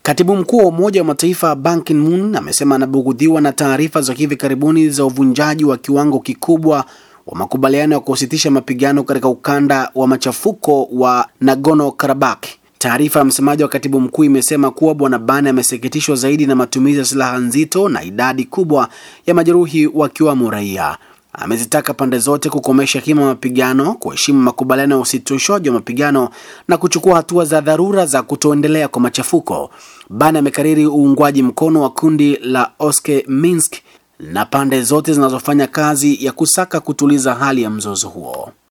Katibu mkuu wa Umoja wa Mataifa Ban Ki-moon amesema anabugudhiwa na taarifa za hivi karibuni za uvunjaji wa kiwango kikubwa wa makubaliano ya kusitisha mapigano katika ukanda wa machafuko wa Nagorno Karabakh. Taarifa ya msemaji wa katibu mkuu imesema kuwa Bwana Ban amesikitishwa zaidi na matumizi ya silaha nzito na idadi kubwa ya majeruhi wakiwamo raia. Amezitaka pande zote kukomesha kima mapigano, kuheshimu makubaliano ya usitishwaji wa mapigano na kuchukua hatua za dharura za kutoendelea kwa machafuko. Ban amekariri uungwaji mkono wa kundi la Oske Minsk na pande zote zinazofanya kazi ya kusaka kutuliza hali ya mzozo huo.